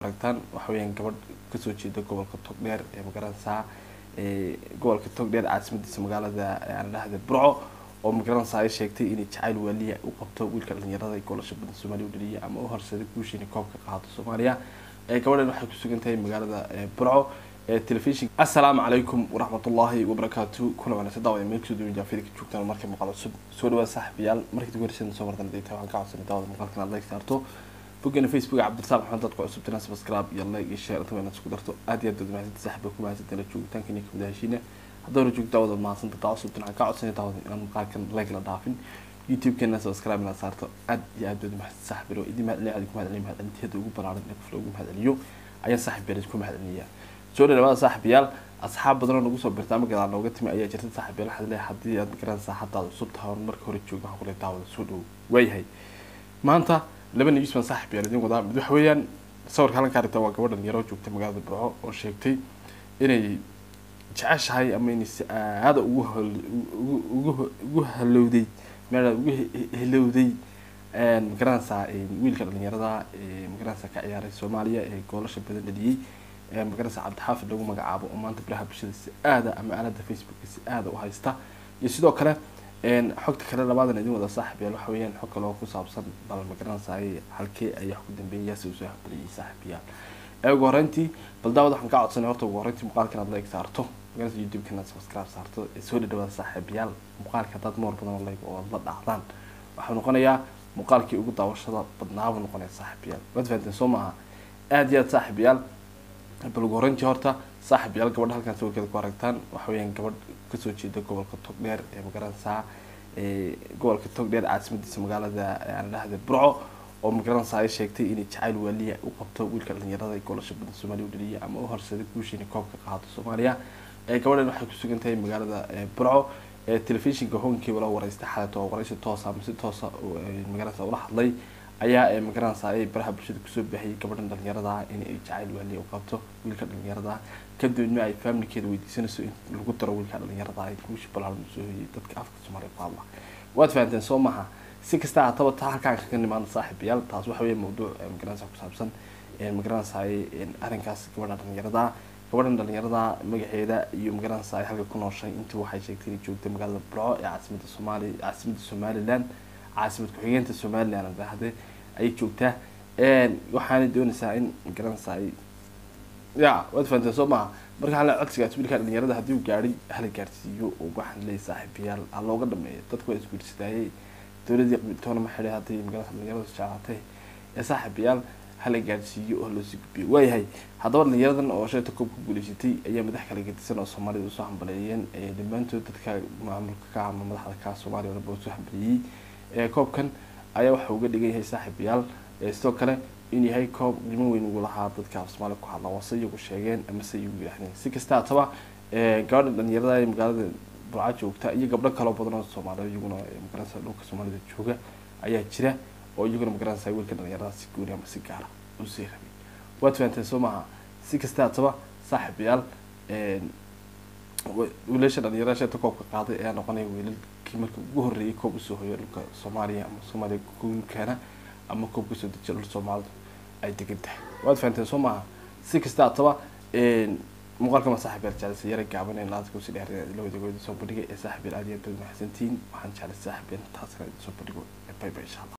aragtaan waxa weyaan gabadh kasoo jeeda gobolka togdheer ee magaranaysaa gobolka togdheer caasimadiisa magaalada aan dhahda burco oo magaranaysaa ay sheegtay inay jacayl waaliya u qabto wiilka dhalinyarada goolasha badan soomaaliya u dhaliya ama u horseeday guusha inay koobka qaado soomaaliya gabadhan waxay ku sugan tahay magaalada burco telefishin assalaamu calaykum waraxmatullaahi wabarakaatu kuna wanaagsan daawada meel kasoo duwan jaafida ka joogtaan markay muuqaal cusub soo dhawaad saaxiibayaal markii ugu horreysay soo martan dayta waxaan ka codsanay daawada muuqaalkan aad like saarto boggeena facebook cabdirasaaq maxamed dadka cusub tana subscribe iyo like iyo share inta inaad isku darto aad iyo aad baad mahadsantahay saaxiiba ku mahadsantahay la joogitaanka inay kamid heshiina haddana joogto daawada mahadsanta daa cusub waxaan ka codsanay daawada inaan muuqaalkan like la dhaafin youtube-keena subscribe inaad saarto aad iyo aad baad mahadsan saaxiibiro idin mahadceliya adin ku mahadceliya mahadcelinteeda ugu balaaran ee qof loogu mahadceliyo ayaan saaxiibyal ku mahadcelinayaa soo dhawaada saaxiibayaal asxaab badanoo nagu soo birta ama gadaal nooga timi ayaa jirta saaxiibayaal waxaad leeyahay haddii aad garanaysaa haddaad cusub tahay oon marka hore jooga waxaan ku leeyahay daawada soo dhow waayahay maanta laba news baan saaxiibayaal idin wadaa mid waxa weeyaan sawirka halkan ka aragta waa gabadh dhalinyaro joogta magaalada burco oo sheegtay inay jeceshahay ama inay si aada ugu ugu ugu halowday meel ugu helowday magaranaysaa wiilka dhalinyarada magaranaysaa ka ciyaaray soomaaliya ee goolasha badan dhaliyey magaranaysa cabdixaafid lagu magacaabo oo maanta baraha bulshada si aada ama aalada facebooka si aada u haysta iyo sidoo kale xogta kale labaadan idin wada saaxiibayaal waxa weeyaan xog kale oo ku saabsan bal magaranaysaay halkee ayaa ku dambeeyay yaasi usoo habaliyay saaxiibayaal ee ugu horreyntii bal daawad waxaan ka codsanay horta ugu horreyntii muuqaalkan aad like saarto magaranaysa youtube-kan aad subscribe saarto ee soo dhadhawaada saaxiibayaal muuqaalka haddaad moor badan like oo aad la dhacdaan waxaa noqonayaa muuqaalkii ugu daawashada badnaabuu noqonaya saaxiibayaal waad fahanteen soo maaha aada iyo aad saaxiibayaal bal ugu horreyntii horta saaxib yaal gabadha halkan sawirkeeda ku aragtaan waxa weeyaan gabadh kasoo jeeda gobolka togdheer ee magaranaysaa gobolka togdheer caasimadiisa magaalada aan dhahda burco oo magaranaysaa ay sheegtay inay jacayl waaliya u qabto wiilka dhalinyarada goolasha badan soomaaliya u dhaliya ama u horseeday guusha inay koobka qaado soomaaliya gabadhan waxay ku sugan tahay magaalada burco telefishinka honkii wala wareystay xalat oo wareysi toosa ama si toosa magaranaysaa ula hadlay ayaa magaranaysaa ay baraha bulshada kusoo baahiyay gabadhan dhalinyarada in ay jacayl waaliya u qabto wiilka dhalinyarada kadibna ay faamilkeeda weydiisanayso in lagu daro wiilka dhalinyarada ay guusha balaaran usoo hoyay dadka afka soomaaliya ku hadla waad fahanteen soo maha si kasta hataba taa halkaan kaga nimaana saaxiibayaal taas waxa weeye mawduuc magaranaysaa ku saabsan magaranaysaa arrinkaas gabadha dhalinyarada gabadhan dhalinyarada magaceeda iyo magaranaysaa ay halka ku nooshay intii waxay sheegtay inay joogtay magaalada burco ee caasimada soomaaliya caasimada somaliland caasimad ku-xigeenta somaliland aan dhahde ayay joogtaa waxaana doonaysaa in magaranaysaa ay ya waad fahanteen soo maha marka hala codsigaas wiilka dhalinyarada haddii uu gaadhay hala gaarsiiyo oo waxaan leeyahay saaxiibayaal ha looga dhameeyo dadku waa isguursadayay dowladii qibitoona ma xidhay hadday magaranaysa dhalinyarada jeclaatay ee saaxiibayaal hala gaarsiiyo oo loosii gudbiyo waayahay haddaba dhalinyaradan oo shayta koob ku guuleysatay ayaa madax kala gedisan oo soomaalida usoo hambaleeyeen dhammaantood dadka maamulka ka ama madaxda ka soomaaliya o dhan ba usoo hambaleeyey koobkan ayaa waxa uga dhigan yahay saaxiibayaal sidoo kale in yahay koob qiimo weyn ugu lahaa dadka af soomaaliya ku hadla waase iyagu sheegeen amase iyagu yidhahdeen si kasta hataba gabadha dhalinyarada ee magaalada burca joogta iyo gabdho kaloo badan oo soomaaliya iyaguna magaranaysa dhulka soomaalida jooga ayaa jira oo iyaguna magaranaysa wiilka dhalinyarada si gooni ama si gaara usii rabay waad fahanteen soo maaha si kasta hataba saaxiibayaal wiilasha dhalinyarada sheeta koobka qaaday ayaa noqonaya wiilalkii marka ugu horreeyay koob usoo hoyo dhulka soomaaliya ama soomaaliya guulkeena ama koob kasoo dejiya dhul soomaalidu ay degan tahay waad fahanteen soo maaha si kasta hataba muuqaalka ma saaxib yaal jeclaysa yara gaaban ee laadka usi dheer la wadagooda soo bandhigay ee saaxib yaal aad iyo aad baad mahadsantihiin waxaan jeclay saaxib yaal taasna soo bandhigo bye bye insha allah